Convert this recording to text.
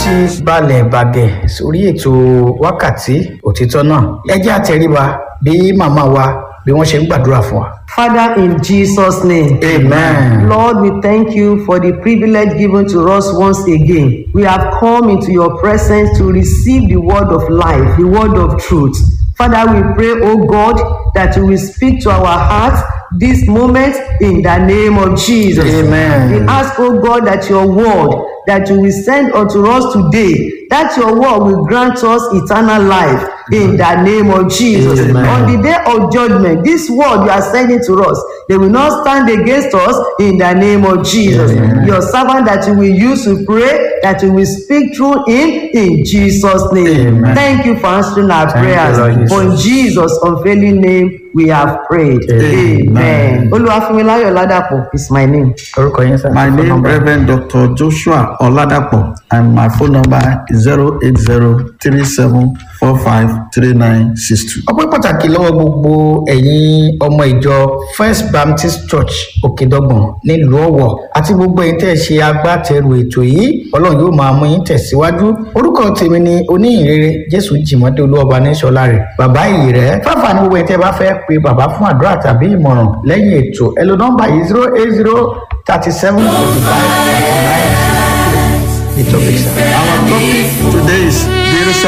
ti balẹ̀ bàgẹ̀ sórí ètò wákàtí òtítọ́ náà ẹ jẹ́ àtẹríba bí màmá wa bí wọ́n ṣe ń gbàdúrà fún wa. Father, in Jesus' name. amen. Lord, we thank you for the privilege given to us once again. We have come into your presence to receive the word of life, the word of truth. Father, we pray, oh God, that you will speak to our hearts this moment in the name of Jesus. Amen. We ask, oh God, that your word that you will send unto us today, that your word will grant us eternal life in the name of Jesus. Amen. On the day of judgment, this word you are sending to us, they will not stand against us in the name of Jesus. Amen. Your servant that you will use to pray, that you will speak through him in Jesus' name. Amen. Thank you for answering our Thank you, prayers. Lord Jesus. For in Jesus' unfailing name, we have prayed. Amen. Amen. Olúwafúnmiláyọ̀ Ládàpọ̀ is my name. orúkọ yín sá. My phone name number. Reverend Dr. Joshua Oladapo and my phone number is 08037453962. ọpẹ́ pàtàkì lọ́wọ́ gbogbo ẹ̀yin ọmọ ìjọ first baptist church òkèdọ́gbọ̀n nílùú ọ̀wọ̀ àti gbogbo ẹ̀yin tẹ́ ẹ ṣe agbátẹrù ètò yìí ọlọ́run yóò máa mú yín tẹ̀síwájú orúkọ tèmi ni oníyìnrere jésù jìmọ́dé olúwọba níṣọlá rẹ̀ bàbá ìyì rẹ̀ fáfà ní gbogbo ẹ̀yin tẹ́ ẹ bá fẹ́ pe bàbá fún àdúrà tàbí ìmọ̀ràn lẹ́yìn ètò ẹ lo nọ́mbà yìí zero eight zero thirty seven forty five thirty nine the topic sir. Our topic today is